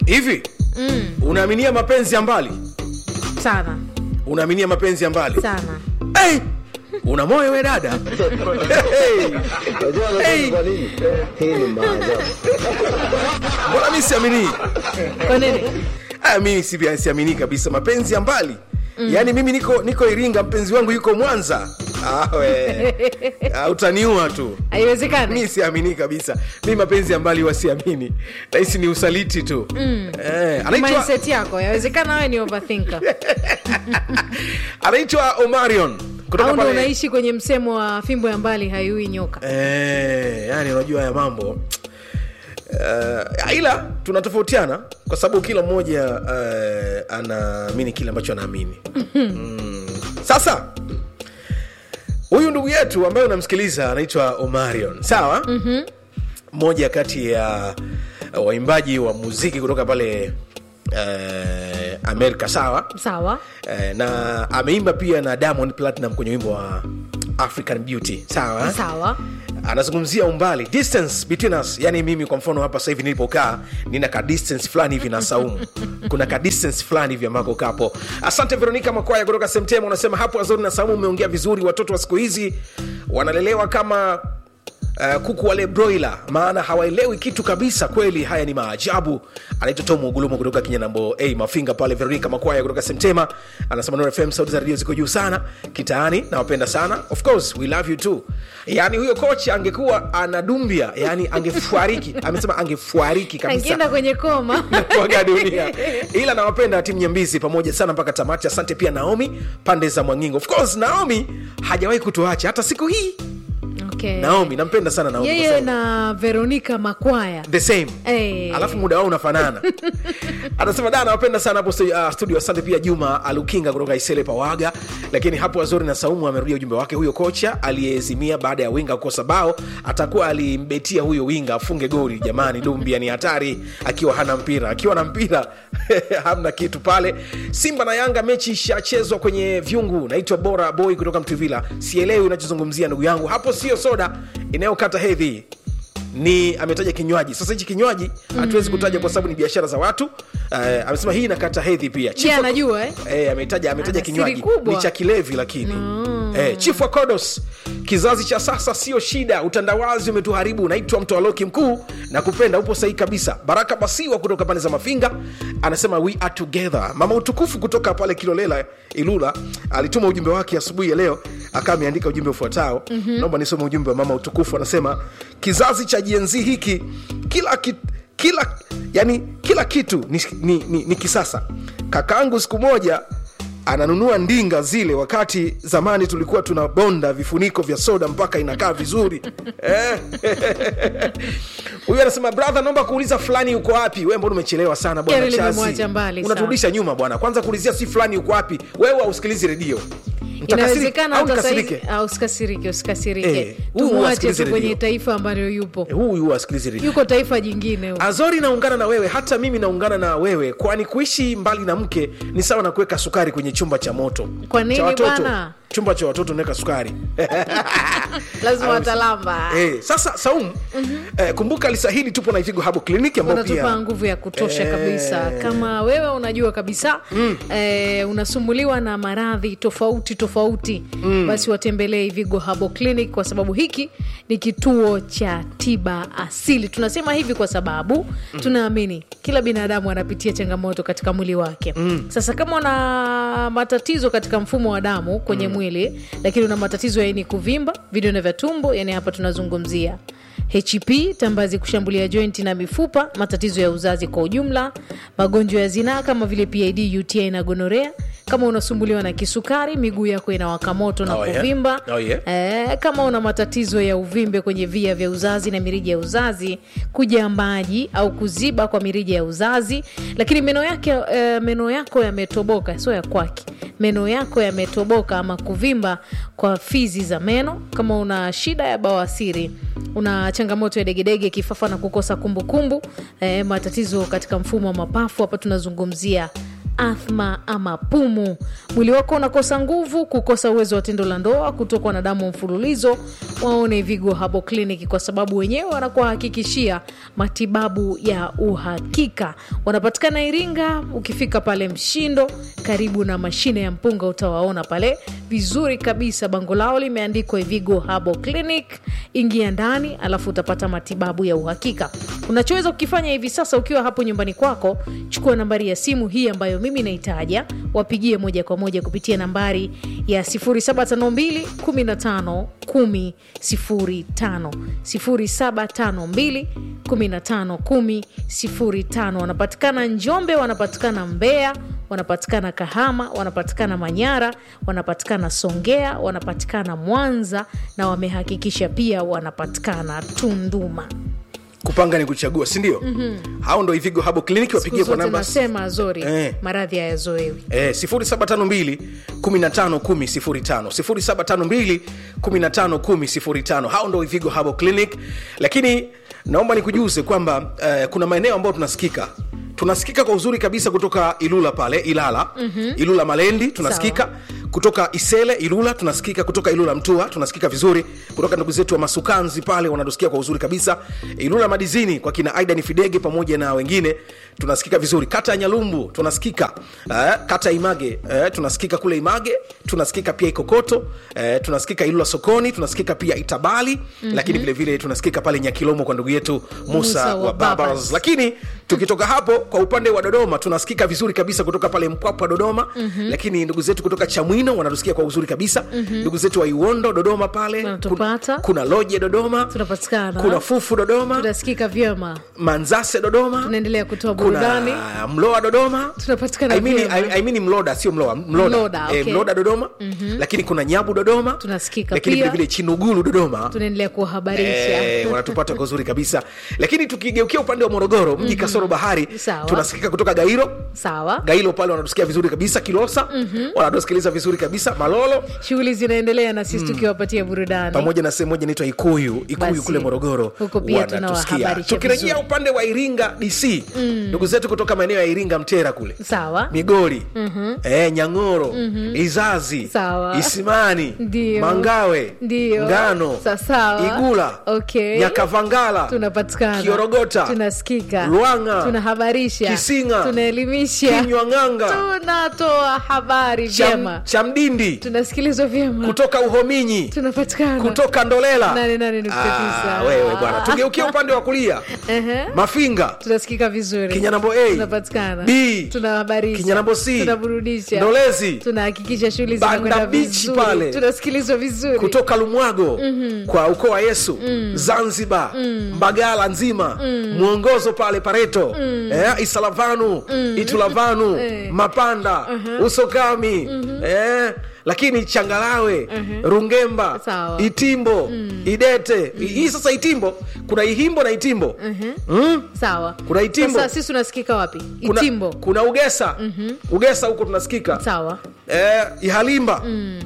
hivi mm. unaaminia mapenzi ya mbali sana unaaminia mapenzi ya mbali sana hey! una moyo we dada hey! Unajua anasema Hey. kwa nini? Hii ni maajabu. mbona mi siaminii kwa nini Ah, mimi si- siamini kabisa mapenzi ya mbali mm. yaani mimi niko niko iringa mpenzi wangu yuko mwanza ah, we. ah, utaniua tu haiwezekani mi siamini kabisa mi mapenzi ya mbali wasiamini nahisi ni usaliti tu mm. eh, anaitwa, mindset yako yawezekana wewe ni overthinker anaitwa omarion kutoka au ndo pale unaishi kwenye msemo wa fimbo ya mbali haiui nyoka eh, yani unajua haya mambo Uh, ila tunatofautiana kwa sababu kila mmoja uh, anaamini kile ambacho anaamini mm. sasa huyu ndugu yetu ambaye unamsikiliza anaitwa omarion sawa mm-hmm. mmoja kati ya uh, waimbaji wa muziki kutoka pale uh, amerika sawa sawa uh, na ameimba pia na diamond platinum kwenye wimbo wa african beauty sawa sawa anazungumzia umbali distance between us yani mimi kwa mfano hapa sasa hivi nilipokaa nina ka distance fulani hivi na saumu kuna ka distance fulani hivi ambako kapo asante veronica makwaya kutoka semtema unasema hapo azori na saumu umeongea vizuri watoto wa siku hizi wanalelewa kama Uh, kuku wale broiler maana hawaelewi kitu kabisa kweli haya ni maajabu anaitwa tom ugulumo kutoka kinyanambo hey, mafinga pale veronica makwaya kutoka semtema anasema Nuru fm sauti za redio ziko juu sana kitaani nawapenda sana of course we love you too yani huyo kocha angekuwa anadumbia yani angefuariki amesema angefuariki kabisa angeenda kwenye koma kuaga dunia ila nawapenda timu nyambizi pamoja sana mpaka tamati asante pia naomi pande za mwangingo of course naomi hajawahi kutuacha hata siku hii okay. naomi nampenda sana naomi kwa yeye sababu- na veronica makwaya the same Eh. alafu muda wao unafanana anasema da nawapenda sana hapo stu- uh, studio asante pia juma alukinga kutoka isele pawaga lakini hapo azori na saumu amerudia ujumbe wake huyo kocha aliyezimia baada ya winga kukosa bao atakuwa alimbetia huyo winga afunge goli jamani dumbia ni hatari akiwa hana mpira akiwa na mpira hamna kitu pale simba na yanga mechi ishachezwa kwenye vyungu naitwa bora boy kutoka mtuvila sielewi unachozungumzia ndugu yangu hapo sio soda inayokata hedhi ni ametaja kinywaji sasa hichi kinywaji hatuwezi kutaja kwa sababu ni biashara za watu uh, amesema hii inakata hedhi pia je Chifu- anajua eh? Eh, ametaja ametaja Ana siri kinywaji kubwa. ni cha kilevi lakini eh, chifu wa kodos kizazi cha sasa sio shida utandawazi umetuharibu naitwa mtoaloki mkuu na kupenda upo sahihi kabisa baraka basiwa kutoka pande za mafinga anasema we are together mama utukufu kutoka pale kilolela ilula alituma ujumbe wake asubuhi ya leo akawa ameandika ujumbe ufuatao mm-hmm. naomba nisome ujumbe wa mama utukufu anasema kizazi cha jenzi hiki kila ki, kila yani kila kitu ni, ni, ni, ni kisasa kakaangu siku moja ananunua ndinga zile wakati zamani tulikuwa tunabonda vifuniko vya soda mpaka inakaa vizuri Eh. huyu anasema brother naomba kuuliza fulani uko wapi we mbona umechelewa sana bwana Gari Chazi. limemwacha mbali unaturudisha nyuma bwana kwanza kuulizia si fulani uko wapi wewe hausikilizi redio Mtakasiri- inawezekana au hata nikasirike? saizi ah, usikasirike usikasirike Eh, huyu tumwache asikilize tu kwenye redio. taifa ambalo yupo Eh, huyu asikilizi redio yuko taifa jingine huko. azori naungana na wewe hata mimi naungana na wewe kwani kuishi mbali na mke ni sawa na kuweka sukari kwenye chumba cha moto Kwa nini cha watoto bwana? chumba cha watoto naweka sukari lazima watalamba eh, sasa saumu mm-hmm. eh, kumbuka lisahili tupo na ivigo habo kliniki ambao wanatupa pia nguvu ya kutosha Eh. kabisa kama wewe unajua kabisa mm. eh, unasumbuliwa na maradhi tofauti tofauti mm. basi watembelee ivigo habo clinic kwa sababu hiki ni kituo cha tiba asili tunasema hivi kwa sababu mm. tunaamini kila binadamu anapitia changamoto katika mwili wake mm. sasa kama una matatizo katika mfumo wa damu kwenye mm. mwili lakini una matatizo ya ini kuvimba vidonda vya tumbo yani hapa tunazungumzia hp tambazi kushambulia jointi na mifupa matatizo ya uzazi kwa ujumla magonjwa ya zinaa kama vile pid uti na gonorea kama unasumbuliwa na kisukari miguu yako inawaka moto na Oh, yeah. kuvimba Oh, yeah. e, kama una matatizo ya uvimbe kwenye via vya uzazi na mirija ya uzazi kuja maji au kuziba kwa mirija ya uzazi lakini meno yake e, meno yako yametoboka sio ya kwake meno yako yametoboka ama kuvimba kwa fizi za meno kama una shida ya bawasiri una changamoto ya degedege kifafa na kukosa kumbukumbu kumbu, e, matatizo katika mfumo wa mapafu hapa tunazungumzia athma ama pumu mwili wako unakosa nguvu kukosa uwezo wa tendo la ndoa kutokwa na damu mfululizo waone vigo habo clinic kwa sababu wenyewe wanakuhakikishia matibabu ya uhakika wanapatikana iringa ukifika pale mshindo karibu na mashine ya mpunga utawaona pale vizuri kabisa bango lao limeandikwa vigo habo clinic ingia ndani alafu utapata matibabu ya uhakika unachoweza kukifanya hivi sasa ukiwa hapo nyumbani kwako chukua nambari ya simu hii ambayo mimi naitaja wapigie moja kwa moja kupitia nambari ya 0752 15 10 05 0752 15 10 05 wanapatikana njombe wanapatikana mbeya wanapatikana kahama wanapatikana manyara wanapatikana songea wanapatikana mwanza na wamehakikisha pia wanapatikana tunduma kupanga ni kuchagua sindio mm-hmm. hao ndo ivigo habo kliniki wapigie siku kwa zote namba nasema zori Eh. maradhi hayazoewi Eh, 0752 15 10 0752 15 10 hao ndo ivigo habo clinic lakini naomba nikujuze kwamba eh, kuna maeneo ambayo tunasikika tunasikika kwa uzuri kabisa kutoka ilula pale ilala mm-hmm. ilula malendi tunasikika kutoka isele ilula tunasikika kutoka ilula mtua tunasikika vizuri kutoka ndugu zetu wa masukanzi pale wanatusikia kwa uzuri kabisa ilula madizini kwa kina aidan fidege pamoja na wengine tunasikika vizuri kata ya nyalumbu tunasikika eh, kata ya image eh, tunasikika kule image tunasikika pia ikokoto eh, tunasikika ilula sokoni tunasikika pia itabali mm-hmm. lakini vilevile vile tunasikika pale nyakilomo kwa ndugu yetu musa, Musa wa wa babas Babas. lakini tukitoka hapo kwa upande wa dodoma tunasikika vizuri kabisa kutoka pale mpwapwa dodoma mm-hmm. lakini ndugu zetu kutoka chamwino wanatusikia kwa uzuri kabisa mm-hmm. ndugu zetu wa iwondo dodoma pale Wanatupata. kuna, kuna loje dodoma tunapatikana kuna fufu dodoma tunasikika vyema manzase dodoma tunaendelea kutoa burudani kuna mloa dodoma Tunapatikana I mean, vyema. I, I mean mloda sio mloa mloda, Mloda, Eh, okay. mloda dodoma mm-hmm. lakini kuna nyabu dodoma Tunasikika lakini pia. vilevile chinugulu dodoma tunaendelea kuwahabarisha Eh, wanatupata kwa uzuri kabisa lakini tukigeukia upande wa morogoro mji mm-hmm. kasoro bahari Sawa. tunasikika kutoka gairo sawa gailo pale wanatusikia vizuri kabisa kilosa mm-hmm. wanatusikiliza vizuri kabisa malolo shughuli zinaendelea na sisi tukiwapatia burudani pamoja na sehemu moja inaitwa ikuyu ikuyu Basi, kule morogoro huko pia wanatusikia tunawahabarisha tukirejea vizuri. upande wa iringa dc ndugu zetu kutoka maeneo ya iringa mtera kule sawa migori mm-hmm. eh, nyang'oro mm-hmm. izazi Sawa. isimani Ndio. mangawe Ndio. ngano Sa- sawa. igula Okay. nyakavangala tunapatikana kiorogota tunasikika Lwanga. tunahabarisha Kisinga. tunaelimisha kinywa ng'anga tunatoa habari vyema Cham, chamdindi tunasikilizwa vyema kutoka uhominyi tunapatikana kutoka ndolela Nane, nane, nukta tisa. Ah, wewe bwana tugeukia upande wa kulia Ehe. mafinga tunasikika vizuri Kinyanambo A, tunapatikana B, tunahabarisha Kinyanambo C, tunaburudisha Ndolezi, tunahakikisha shughuli Banda zinakwenda Beach vizuri pale. tunasikilizwa vizuri kutoka lumwago mm-hmm. kwa ukoo wa yesu mm. zanzibar mm. mbagala nzima mm. mwongozo pale pareto mm. eh, isalavanu mm. itulavanu Eh. mapanda uh-huh. usokami mm-hmm. eh, lakini changalawe uh-huh. rungemba Sawa. itimbo mm. idete mm. hii sasa itimbo kuna ihimbo na itimbo Mhm. mm? sawa Kuna Itimbo. sasa sisi tunasikika wapi kuna, itimbo kuna ugesa mm-hmm. ugesa huko tunasikika sawa eh, ihalimba mm.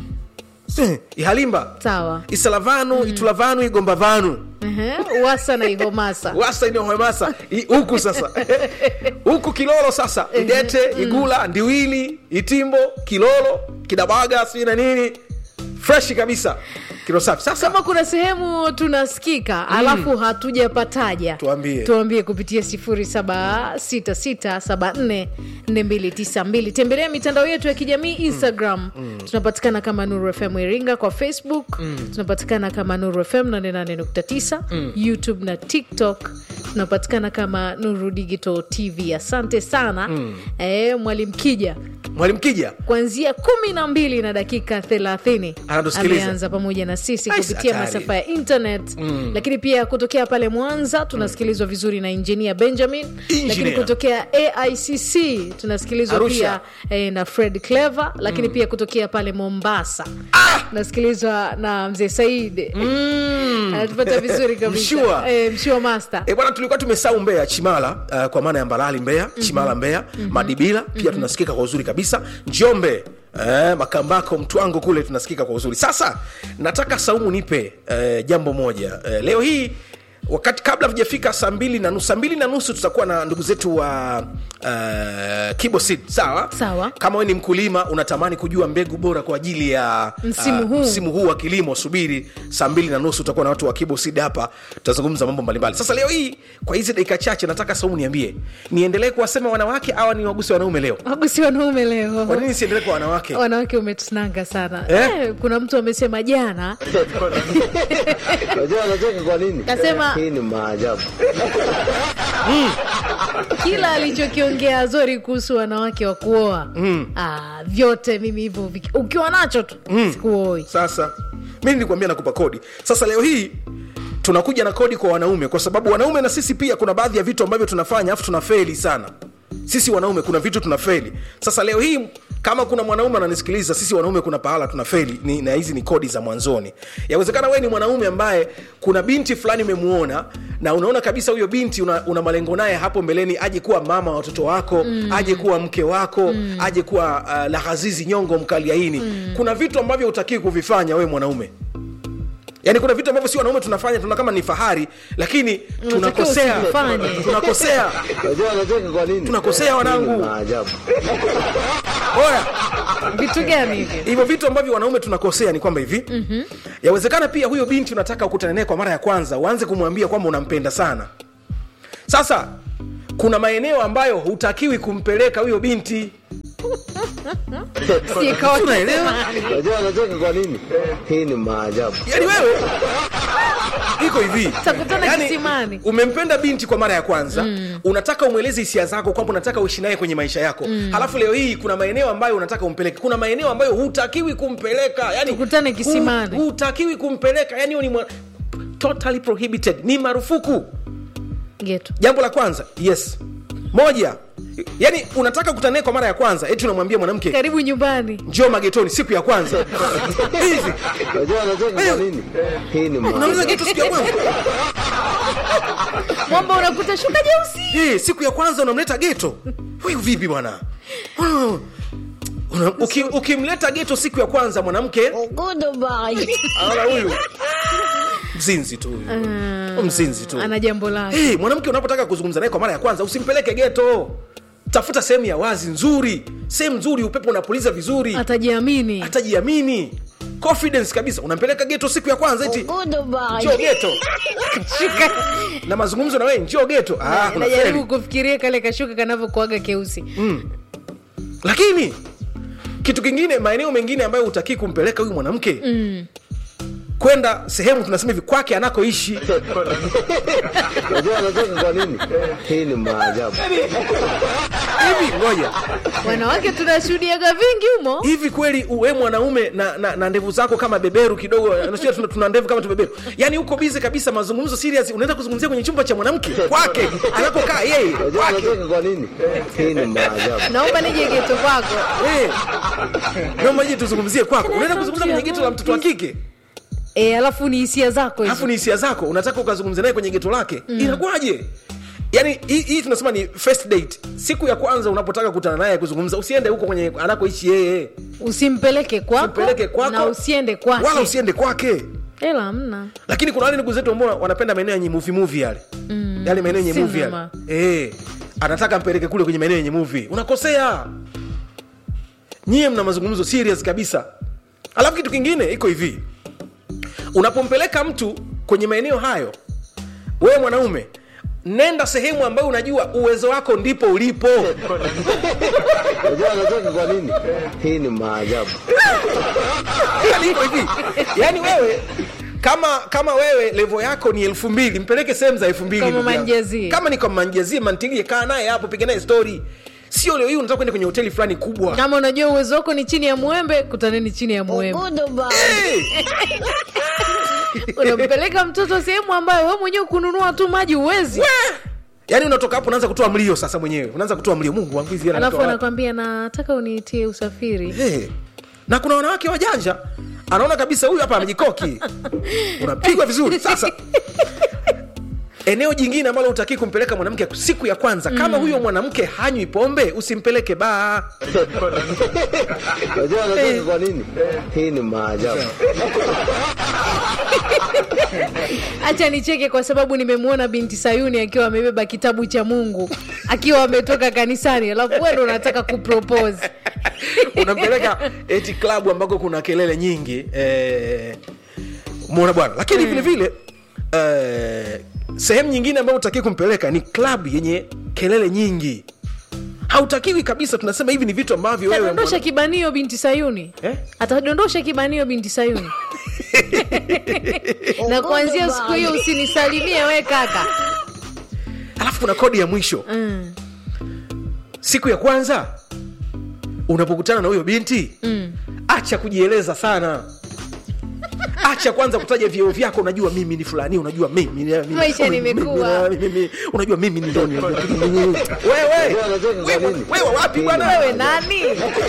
ihalimba sawa isalavanu mm. itulavanu igombavanu Ehe, wasa na ihomasa wasa inaohemasa huku sasa huku kilolo sasa idete igula ndiwili itimbo kilolo kidabaga sijui na nini freshi kabisa kilo safi sasa kama kuna sehemu tunasikika alafu hatujapataja Tuambie. tuambie kupitia 0766744292 tembelea mitandao yetu ya kijamii instagram tunapatikana kama nuru fm iringa kwa facebook tunapatikana kama nuru fm 88.9 youtube na tiktok tunapatikana kama nuru digital tv asante sana eh, mwalimu kija mwalimu kija kuanzia kumi na mbili na dakika thelathini Anatusikiliza. ameanza pamoja na sisi Ai, kupitia hatari. masafa ya internet mm. lakini pia kutokea pale mwanza tunasikilizwa vizuri na injinia benjamin Engineer. lakini kutokea aicc tunasikilizwa Arusha. pia eh, na fred clever lakini pia kutokea pale mombasa tunasikilizwa na mzee said mm. anatupata vizuri kabisa Mshua. eh, mshua master E bwana, tulikuwa tumesau Mbeya Chimala uh, kwa maana ya Mbalali Mbeya mm-hmm. Chimala Mbeya mm-hmm. Madibila pia mm-hmm. tunasikika kwa uzuri kabisa Njombe Eh, Makambako Mtwango kule tunasikika kwa uzuri. Sasa nataka Saumu nipe eh, jambo moja eh, leo hii wakati kabla tujafika saa mbili na nusu saa mbili na nusu tutakuwa na ndugu zetu wa uh, kibosid sawa Sawa. kama we ni mkulima unatamani kujua mbegu bora kwa ajili ya Msimu uh, huu. msimu huu wa kilimo subiri saa mbili na nusu utakuwa na watu wa kibosid hapa tutazungumza mambo mbalimbali sasa leo hii kwa hizi dakika chache nataka saumu niambie niendelee kuwasema wanawake au ni waguse wanaume leo wagusi wanaume leo kwa nini siendelee kwa wanawake wanawake umetunanga sana Eh? eh, kuna mtu amesema jana Unajua anacheka kwa nini? Kasema- hii ni maajabu. kila alichokiongea Azori kuhusu wanawake wa kuoa mm. ah, vyote mimi hivyo viki- ukiwa nacho tu mm. sikuoi sasa mi nilikwambia nakupa kodi sasa leo hii tunakuja na kodi kwa wanaume kwa sababu wanaume na sisi pia kuna baadhi ya vitu ambavyo tunafanya afu tunafeli sana sisi wanaume kuna vitu tunafeli sasa leo hii kama kuna mwanaume ananisikiliza sisi wanaume kuna pahala tunafeli ni, na hizi ni kodi za mwanzoni yawezekana wewe ni mwanaume ambaye kuna binti fulani umemuona na unaona kabisa huyo binti una, una malengo naye hapo mbeleni aje kuwa mama wa watoto wako mm. aje kuwa mke wako mm. aje kuwa uh, lahazizi nyongo mkaliaini mm. kuna vitu ambavyo utakii kuvifanya wewe mwanaume yaani kuna vitu ambavyo si wanaume tunafanya tuna kama ni fahari lakini tunakosea usivifanye. tunakosea Unajua anacheka kwa nini? Tunakosea, wanangu. Hii ni maajabu. oya vitu gani hivi hivyo vitu ambavyo wanaume tunakosea ni kwamba hivi mm-hmm. yawezekana pia huyo binti unataka ukutane naye kwa mara ya kwanza uanze kumwambia kwamba unampenda sana sasa kuna maeneo ambayo hutakiwi kumpeleka huyo binti Sikawa Unaelewa? kisema. Unajua anacheka kwa nini? hii ni maajabu. yaani wewe iko hivi Takutana kisimani. umempenda binti kwa mara ya kwanza mm. unataka umweleze hisia zako kwamba unataka uishi naye kwenye maisha yako mm. halafu leo hii kuna maeneo ambayo unataka umpeleke kuna maeneo ambayo hutakiwi kumpeleka yani Tukutane kisimani. hu- hutakiwi kumpeleka yani hiyo ni mwa... totally prohibited ni marufuku geto jambo la kwanza yes moja yani unataka kukutana naye kwa mara ya kwanza eti unamwambia mwanamke karibu nyumbani njoo magetoni siku ya kwanza hivi Unajua anacheka kwa nini? hii ni unaweza maajabu. geto siku ya kwanza mwamba unakuta shuka jeusi Eh, siku ya kwanza unamleta geto huyu vipi bwana Ah, una- uki- ukimleta geto siku ya kwanza mwanamke aona huyu mzinzi tu huyu mzinzi tu ana jambo lake hey, mwanamke unapotaka kuzungumza naye kwa mara ya kwanza usimpeleke geto tafuta sehemu ya wazi nzuri sehemu nzuri upepo unapuliza vizuri atajiamini hatajiamini confidence kabisa unampeleka geto siku ya kwanza eti njoo geto shuka na mazungumzo na wewe njoo geto ah, kuna najaribu feli. kufikiria kale kashuka kanavyokuaga keusi lakini kitu kingine maeneo mengine ambayo utakii kumpeleka huyu mwanamke mm. kwenda sehemu tunasema hivi kwake anakoishi Unajua anacheka kwa nini? hii ni maajabu. hivi ngoja wanawake tunashuhudiaga vingi humo hivi kweli uwe mwanaume na, na, na ndevu zako kama beberu kidogo nasikia tuna, tuna ndevu kama tubeberu yaani uko bize kabisa mazungumzo serious unaenda kuzungumzia kwenye chumba cha mwanamke kwake anakokaa yeye Unajua kwake anacheka kwa nini? hii ni maajabu. naomba nije geto kwako Eh. naomba je tuzungumzie kwako unaenda kuzungumza kwenye geto la mtoto wa kike e, alafu ni hisia zako hizo alafu ni hisia zako unataka ukazungumza naye kwenye geto lake mm. inakuwaje yaani hii hii tunasema ni first date siku ya kwanza unapotaka kukutana naye kuzungumza usiende huko kwenye anakoishi yeye usimpeleke kwako Usimpeleke kwako. na usiende kwake wala usiende kwake hela hamna lakini kuna wale ndugu zetu ambao wanapenda maeneo yenye movie movie yale mm. yale maeneo yenye movie yale Cinema. eh anataka mpeleke kule kwenye maeneo yenye movie unakosea nyie mna mazungumzo serious kabisa alafu kitu kingine iko hivi unapompeleka mtu kwenye maeneo hayo wewe mwanaume nenda sehemu ambayo unajua uwezo wako ndipo ulipo Unajua anacheka kwa nini? hii ni maajabu. Yaani iko hivi yaani wewe kama kama wewe levo yako ni elfu mbili mpeleke sehemu za elfu mbili Kama ndugu yangu. manjazie. kama ni kama manjazie mantilie kaa naye hapo piga naye story sio leo hii unataka kwenda kwenye hoteli fulani kubwa kama unajua uwezo wako ni chini ya mwembe kutaneni chini ya mwembe hey! unampeleka mtoto sehemu ambayo we mwenyewe kununua tu maji uwezi yaani unatoka hapo unaanza kutoa mlio sasa mwenyewe unaanza kutoa mlio mungu wangu hizi hela alafu natoa wapi? anakwambia nataka uniitie usafiri hey. na kuna wanawake wajanja anaona kabisa huyu hapa amejikoki unapigwa vizuri sasa eneo jingine ambalo utakii kumpeleka mwanamke siku ya kwanza kama huyo mwanamke hanywi pombe usimpeleke baa Unajua anacheka kwa nini? hii ni maajabu. hacha nicheke kwa sababu nimemwona binti sayuni akiwa amebeba kitabu cha mungu akiwa ametoka kanisani alafu wewe ndo unataka kupropose unampeleka eti klabu ambako kuna kelele nyingi eh, muona bwana lakini vile vile eh, sehemu nyingine ambayo utakii kumpeleka ni klabu yenye kelele nyingi hautakiwi kabisa tunasema hivi ni vitu ambavyo wewe atadondosha mwana- kibanio binti sayuni Eh? atadondosha kibanio binti sayuni na kuanzia siku hiyo usinisalimie we kaka alafu kuna kodi ya mwisho mm. siku ya kwanza unapokutana na huyo binti mm. acha kujieleza sana acha kwanza kutaja vyeo vyako unajua mimi ni fulani unajua mimi ni- mimi- Maisha mimi- nimekuwa. mimi- mimi- unajua mimi ni ndoni wewe Unajua kwa wewe nini? wewe wapi bwana wewe nani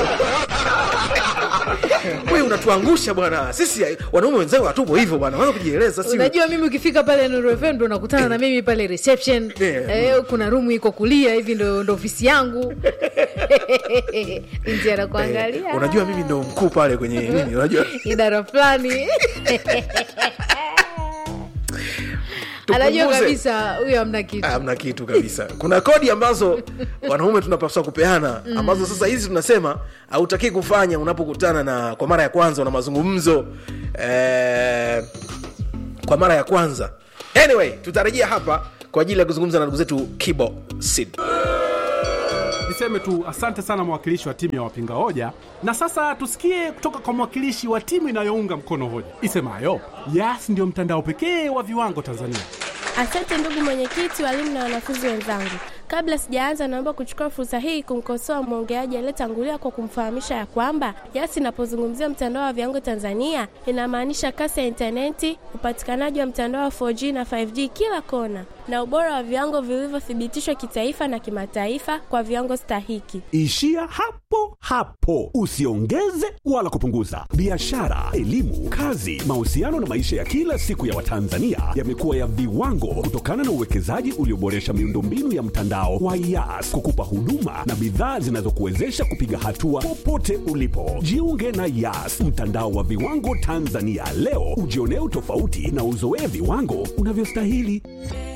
wewe unatuangusha bwana sisi wanaume wenzao hatupo hivyo bwana wanza kujieleza si unajua mimi ukifika pale Nuru FM ndo unakutana na mimi pale reception Yeah. eh, kuna rumu iko kulia hivi ndo, ndo ofisi yangu binti anakuangalia Eh, unajua mimi ndo mkuu pale kwenye nini unajua idara fulani anajua Tupunguze. kabisa huyo amna kitu hamna kitu kabisa kuna kodi ambazo wanaume tunapaswa kupeana ambazo sasa hizi tunasema hautakii kufanya unapokutana na kwa mara ya kwanza una mazungumzo eh, kwa mara ya kwanza anyway tutarejea hapa kwa ajili ya kuzungumza na ndugu zetu kibo sid niseme tu asante sana mwakilishi wa timu ya wapinga hoja na sasa tusikie kutoka kwa mwakilishi wa timu inayounga mkono hoja isemayo yas ndio mtandao pekee wa viwango tanzania Asante ndugu mwenyekiti, walimu na wanafunzi wenzangu. Kabla sijaanza, naomba kuchukua fursa hii kumkosoa mwongeaji aliyetangulia kwa kumfahamisha ya kwamba YAS inapozungumzia mtandao wa viwango Tanzania inamaanisha kasi ya intaneti, upatikanaji wa mtandao wa 4G na 5G kila kona, na ubora wa viwango vilivyothibitishwa kitaifa na kimataifa kwa viwango stahiki. Ishia hapo hapo, usiongeze wala kupunguza. Biashara, elimu, kazi, mahusiano na maisha ya kila siku ya Watanzania yamekuwa ya viwango kutokana na uwekezaji ulioboresha miundombinu ya mtandao wa YAS kukupa huduma na bidhaa zinazokuwezesha kupiga hatua popote ulipo. Jiunge na YAS, mtandao wa viwango Tanzania leo, ujionee utofauti na uzoee viwango unavyostahili.